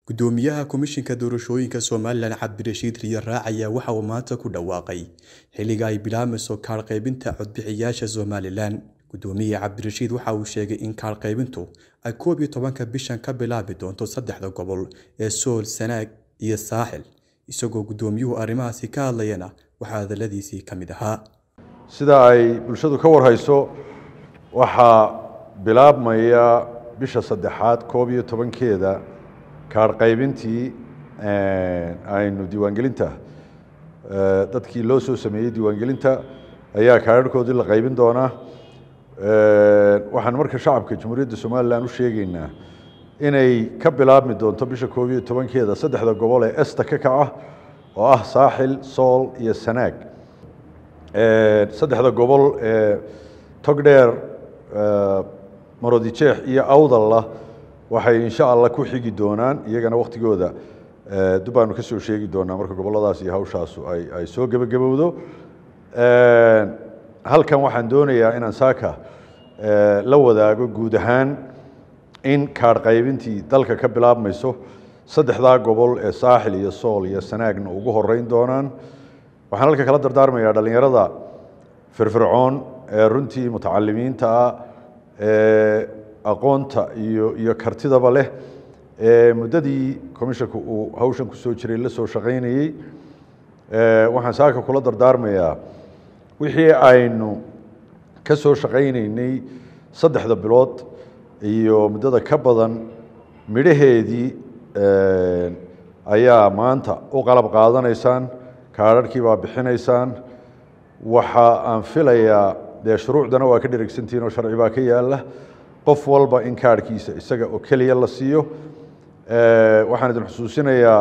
Gudoomiyaha Komishinka Doorashooyinka Somalilan Cabdirashiid Riyaar Raac ayaa waxa uu maanta ku dhawaaqay xilliga ay bilaabayso kaadh qaybinta codbixiyayaasha Somalilan. Gudoomiye Cabdirashiid waxa uu sheegay in kaadh qaybintu ay koob iyo tobanka bishan ka bilaabi doonto saddexda gobol ee Sool, Sanaag iyo Saaxil. Isagoo gudoomiyuhu arrimahaasi ka hadlayana waxaa hadaladiisii ka mid ahaa. sida ay bulshadu ka warhayso waxaa bilaabmaya bisha saddexaad koob iyo tobankeeda kaadh qaybintii aynu diiwaangelinta dadkii loo soo sameeyey diiwaangelinta ayaa kaadharhkoodii la qaybin doonaa waxaan marka shacabka jamhuuriyadda somalilan u sheegeynaa inay ka bilaabmi doonto bisha koob iyo tobankeeda saddexda gobol ee esta ka kaca oo ah saaxil sool iyo sanaag saddexda gobol ee togdheer marodijeex iyo awdalla waxay insha allah ku xigi doonaan iyagana waktigooda dubaanu ka soo sheegi doonaa marka gobolladaas iyo hawshaasu ay ay soo gebagabowdo halkan waxaan doonayaa inaan saaka la wadaago guud ahaan in kaadh qaybintii dalka ka bilaabmayso saddexdaa gobol ee saaxil iyo sool iyo sanaagna ugu horeyn doonaan waxaan halka kala dardaarmayaa dhallinyarada firfircoon ee runtii mutacalimiinta ah ee aqoonta iyo iyo kartidaba leh ee muddadii commishanka uu hawshan ku soo jiray la soo shaqaynayey waxaan saaka kula dardaarmayaa wixii aynu ka soo shaqaynaynay saddexda bilood iyo muddada ka badan midhaheedii ayaa maanta u qalab qaadanaysaan kaadharhkii baa bixinaysaan waxa aan filayaa dee shuruucdana waa ka dheregsantihiin oo sharci baa ka yaala qof walba in kaadhkiisa isaga oo keliya la siiyo waxaan idin xusuusinayaa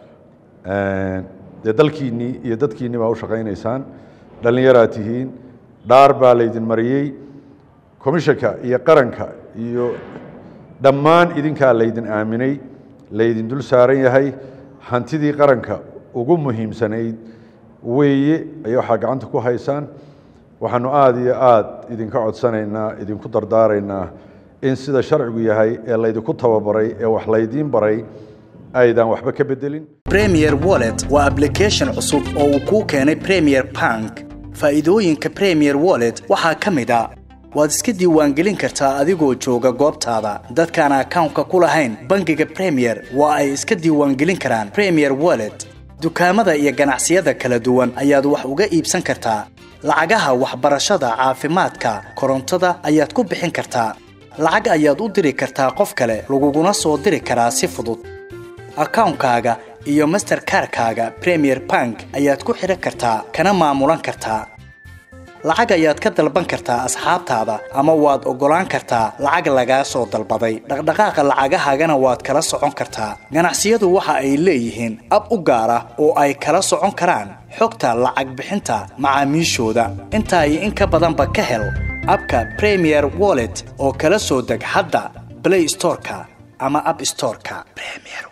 dee dalkiinnii iyo dadkiinni baa u shaqaynaysaan dhallinyaraa tihiin dhaar baa laydin mariyey komishanka iyo qaranka iyo dhammaan idinkaa laydin aaminay laydin dul saaran yahay hantidii qaranka ugu muhiimsanayd weeye ay waxaa gacanta ku haysaan waxaanu aada iyo aada idinka codsanaynaa idinku dardaaraynaa in sida sharcigu yahay ee laydinku tababaray ee wax laydiin baray aydan waxba ka bedelin premier wallet waa application cusub oo uu kuu keenay premier bank faa'iidooyinka premier wallet waxaa ka mid a waad iska diiwaangelin kartaa adigoo jooga goobtaada dadkaan akawnka ku lahayn bangiga premier waa ay iska diiwaangelin karaan premier wallet dukaamada iyo ganacsiyada kala duwan ayaad wax uga iibsan kartaa lacagaha waxbarashada caafimaadka korontada ayaad ku bixin kartaa lacag ayaad u diri kartaa qof kale laguguna soo diri karaa si fudud akawnkaaga iyo masterkarkaaga premier bank ayaad ku xidhan kartaa kana maamulan kartaa lacag ayaad ka dalban kartaa asxaabtaada ama waad oggolaan kartaa lacag lagaa soo dalbaday dhaqdhaqaaqa lacagahaagana waad kala socon kartaa ganacsiyadu waxa ay leeyihiin ab u gaar ah oo ay kala socon karaan xogta lacag bixinta macaamiishooda intaa iyo in ka badanba ka hel abka premier wallet oo kala soo deg hadda blay storeka ama ab storeka